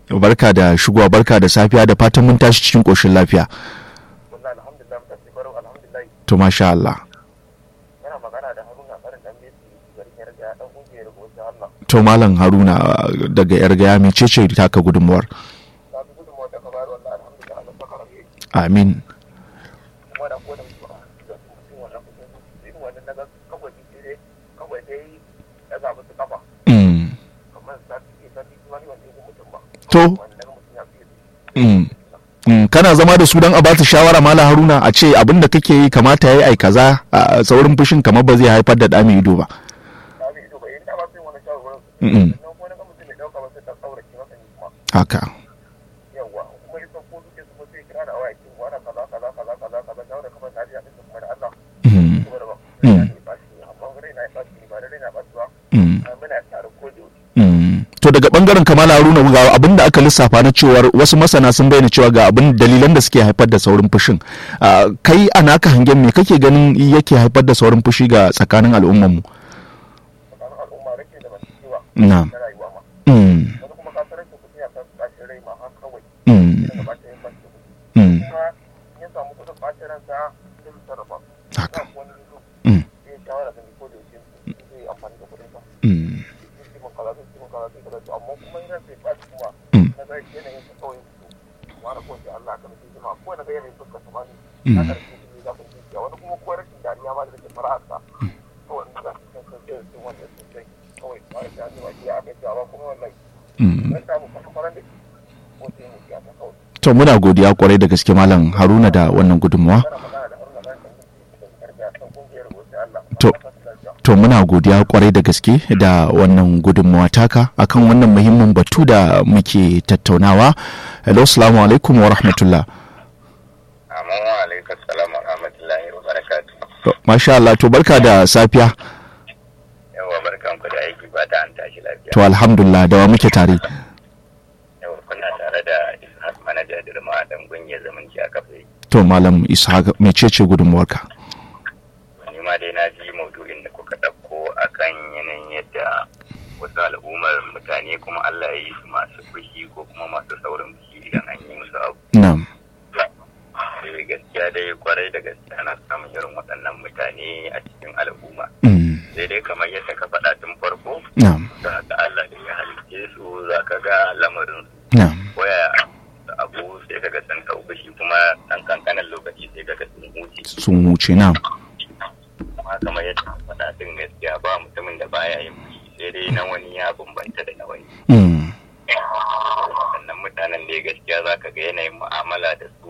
barka da shigowa barka da safiya da fatan mun tashi cikin koshin lafiya wallahi alhamdulillah muka ce baro alhamdulillah to masha Allah yana magana da Haruna barin dan Messi garin Yarga dan kungiyar Bauchi Allah to malam Haruna daga yar gaya mecece taka gudunmuwar ta bi gudunmawar da ka bayar wallahi alhamdulillah Allah saka rabe amin kuma da kodan su a da su mutum wannan kudin su irin wannan naga kawai ji dai kawai dai ya zaɓi su kafa mm. kamar sati ke sati kuma ni wanda ya mutum ba To. wanda naga mutum ya fiye Mm. Mm. kana zama da su don a ba su shawara malam Haruna a ce abin da kake yi kamata yayi ai kaza a saurin fushin kamar ba zai haifar da ɗa mai ido ba ta bi ido ba yin da ba sai wani shawarwarin Mm-mm. su sannan kuma naga mutum ya dauka ba sai ta tsauraki masa ni kuma haka yawa kuma ya san ko suke su sai kira da waya ke wani kaza kaza kaza kaza kaza shawara kamar na ji a ɗin kuma da Allah Mm. kuma da ba Mm. rai na ɓaci amma rai na ɓaci ba da rai na ɓaci ba Mm. muna tare ko da yaushe Mm. to daga bangaren kamala haruna ga abin da aka lissafa na cewar wasu masana sun bayyana cewa ga abin dalilan da suke haifar da saurin fushin Ah, kai a naka hangen me kake ganin yake haifar da saurin fushi ga tsakanin al'ummar mu tsakanin al'umma rake da masu cewa na na rayuwa ma mm. wani kuma ka sanar da kuɗi a kan ɓacin rai ma har kawai Mm. daga ɓacin yin ɓacin kuɗi Mm. kuma in ya samu kuɗin ɓacin ransa zai yi sarrafa haka ba wani yanzu Mm. zai yi shawara da ni ko da yaushe zai yi amfani da kuɗin sa Mm. zai ci min kaza zai ci min kaza zai kaza to amma kuma in ransa ya ɓaci kuma Mm. na ga yanayin sa kawai to wani ko sai Allah ka nufi jima ko na ga yanayin fuskar sa ma ni Mm. na ƙarshe shi za ku ji wani kuma ko rashin dariya ma da take fara sa kawai in ga sun san sai sun wannan sun sai kawai ba da ya zuwa ya aka jawa kuma wallahi Mm. na samu kwanan da ko sai mu ya ta kawai to muna godiya kwarai da gaske malam haruna da wannan gudunmawa kana magana da haruna ɗan ɗan da karga san kungiyar gobe Allah To. to muna godiya kwarai da gaske da wannan gudunmawa taka akan wannan muhimmin batu da muke tattaunawa hello assalamu alaikum wa rahmatullah amma wa alaikum salam wa rahmatullahi wa barakatuh To, masha Allah to barka da safiya yawa barkanku da aiki ba ta an tashi lafiya to alhamdulillah da wa muke tare yawa kuna tare da ishaq manaja dirma dan gungiyar zamanci a kafa to malam ishaq mecece gudunmawarka ni ma dai na ji maudu'in da kuka ɗauko akan yanayin yadda wasu al'ummar mutane kuma Allah ya yi su masu fushi ko kuma masu saurin fushi idan an yi musu abu na'am Eh, gaskiya dai kwarai da gaskiya ana samun irin waɗannan mutane a cikin al'umma Mm, sai dai kamar yadda ka faɗa tun farko na'am za ka Allah da ya halitte su za ka ga lamarin su na'am waya da abu sai ka ga sun ɗau fushi kuma ɗan kankanin lokaci sai ka ga sun huce sun wuce na'am amma kamar yadda ka faɗa din gaskiya ba mutumin da baya yin fushi sai dai na wani ya bambanta da na wani Mm, sannan mutanen da gaskiya za ka ga yanayin mu'amala da su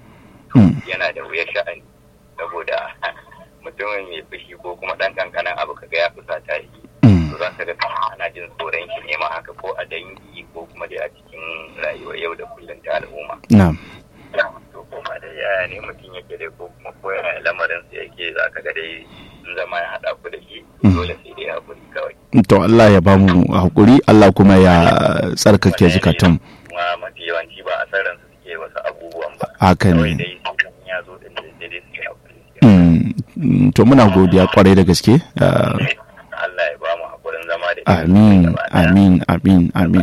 mm, yana da wuyar sha'ani saboda mutumin mai fushi ko kuma ɗan kankanin abu kaga ya fusata shi mm, to za ka ga ana jin tsoron shi ne ma haka ko a dangi ko kuma dai a cikin rayuwar yau da kullum ta al'umma na'am to kuma da yaya ne mutum yake dai ko kuma ko yaya lamarin sa yake za ka ga dai in zama ya haɗa ku da shi Mm. dole sai dai hakuri kawai to Allah ya bamu hakuri Allah kuma ya tsarkake zukatan kuma mafi yawanci ba a san ransu suke wasu abubuwan ba haka kawai ne dai sun ya zo din da sai dai su yi hakuri Mm, mm, to muna godiya kwarai da gaske Ah, Allah ya ba mu hakurin zama da amin amin amin amin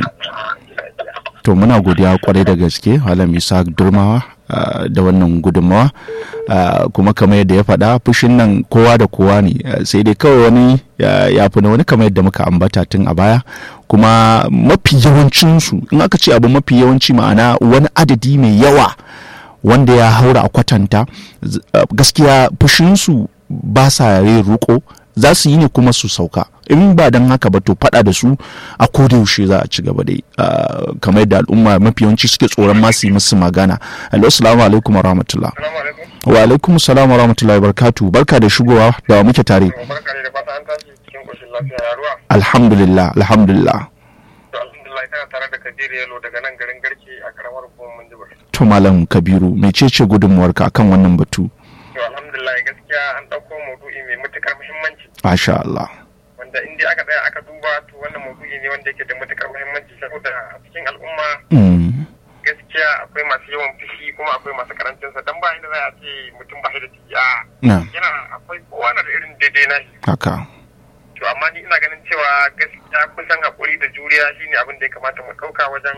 to muna godiya kwarai da gaske malam isa durmawa ah, da wannan gudunmawa Ah, kuma kamar yadda ya faɗa fushin nan kowa da kowa ne Ah, sai dai kawai wani ya ya fi na wani kamar yadda muka ambata tun a baya kuma mafi yawancinsu in aka ce abu mafi yawanci ma'ana wani adadi mai yawa wanda ya haura a kwatanta z- ah, gaskiya fushinsu ba sa yin ruko za su yi ne kuma su sauka in ba don haka ba to faɗa da su a yaushe za a ci gaba dai Ah, kamar yadda al'umma mafi yawanci suke tsoron ma su yi musu magana hello assalamu alaikum wa rahmatullah Assalamu alaikum. wa alaikum salam wa rahmatullahi wa barakatuh barka da shigowa da wa muke tare Barka ne da fata an tashi cikin koshin lafiya ya ruwa. alhamdulillah alhamdulillah To alhamdulillah kana tare da Kadir Yalo daga nan garin Garki a karamar hukumar Minjibir. to malam kabiru mecece gudunmuwarka akan wannan batu To alhamdulillah gaskiya an ɗauko maudu'i mai matukar muhimmanci masha Allah wanda in dai aka tsaya aka duba to wannan maudu'i ne wanda yake da matukar muhimmanci saboda a cikin al'umma Mm, gaskiya akwai masu yawan fushi kuma akwai masu karancin sa dan ba inda za a ce mutum ba shi da ciki a na yana akwai kowa na da irin daidai na shi haka to amma ni ina ganin cewa gaskiya kusan hakuri da juriya shine abin da ya kamata mu ɗauka wajen